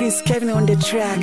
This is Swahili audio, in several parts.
Prince Kevin on the track.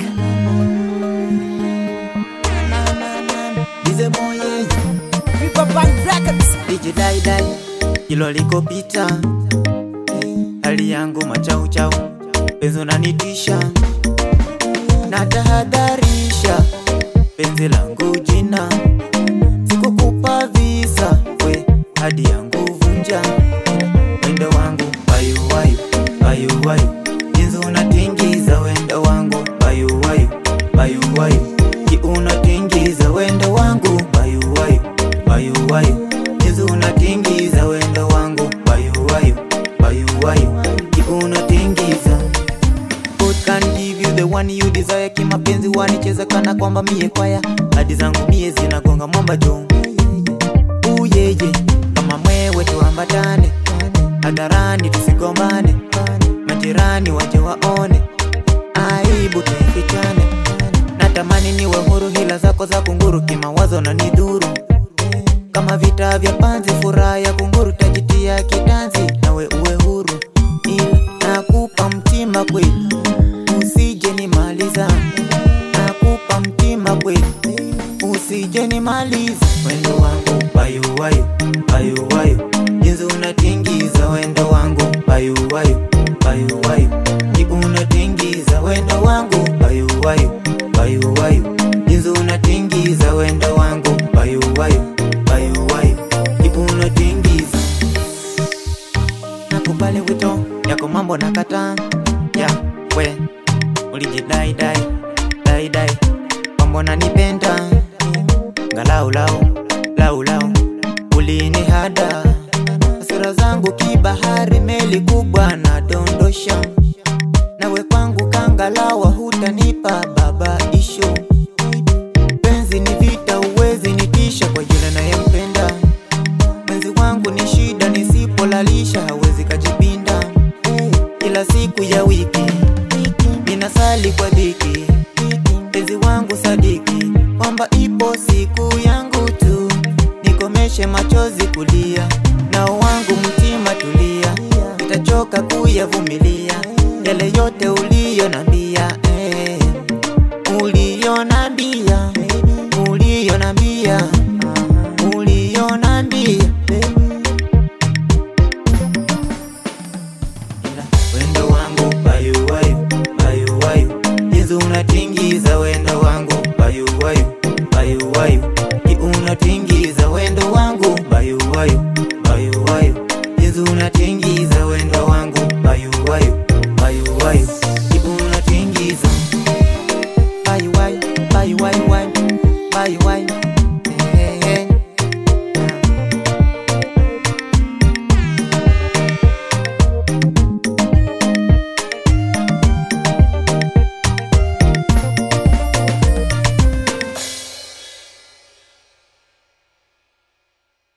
Dize moye Viva Band Records. DJ dai dai Hilo likopita Hali yangu machau chau Penzi unanitisha Na tahadharisha Penzi langu jina Sikukupa visa We hadi yangu vunja Wendo wangu Bayu wayu Bayu wayu Jinsi unatingiza wendo wangu Bayu wayu Bayu wayu Ki unatingiza wendo wangu Bayu wayu Bayu wayu Jinsi unatingiza wendo wangu Bayu wayu Bayu wayu Ki unatingiza God can give you the one you desire kimapenzi wanicheza kana kwamba mie kwaya hadi zangu mie zinagonga mwamba jo uyeye kama mwewe tuambatane hadharani tusigombane majirani waje waone aibu tuifichane natamani niwe huru hila zako za kunguru kimawazo na nidhuru kama vita vya panzi furaha ya kunguru tajitia kitanzi nawe uwe huru ila nakupa mtima kweli usije nimaliza nakupa mtima kweli usije nimaliza wendo wangu bayu wayu bayu wayu jinsi unatingiza wendo wangu bayu wayu bayu wayu ji unatingiza wendo wangu bayu wayu bayu wayu jinsi unatingiza wendo wangu bayu wayu bayu wayu ji unatingiza nakubali wito yako mambo nakataa ya we ulijidai dai dai dai kwamba nanipenda ngalau lau lau lau ulini hada hasira zangu kibahari meli kubwa na dondosha nawe kwangu kangalawa hutanipa baba isho penzi ni vita uwezi nitisha kwa yule nayempenda mwenzi wangu ni shida nisipolalisha hawezi kajipinda kila siku ya wiki ninasali kwa dhiki mpenzi wangu sadiki kwamba ipo siku yangu tu nikomeshe machozi kulia nao wangu mtima tulia nitachoka kuyavumilia yale yote uliyo nambia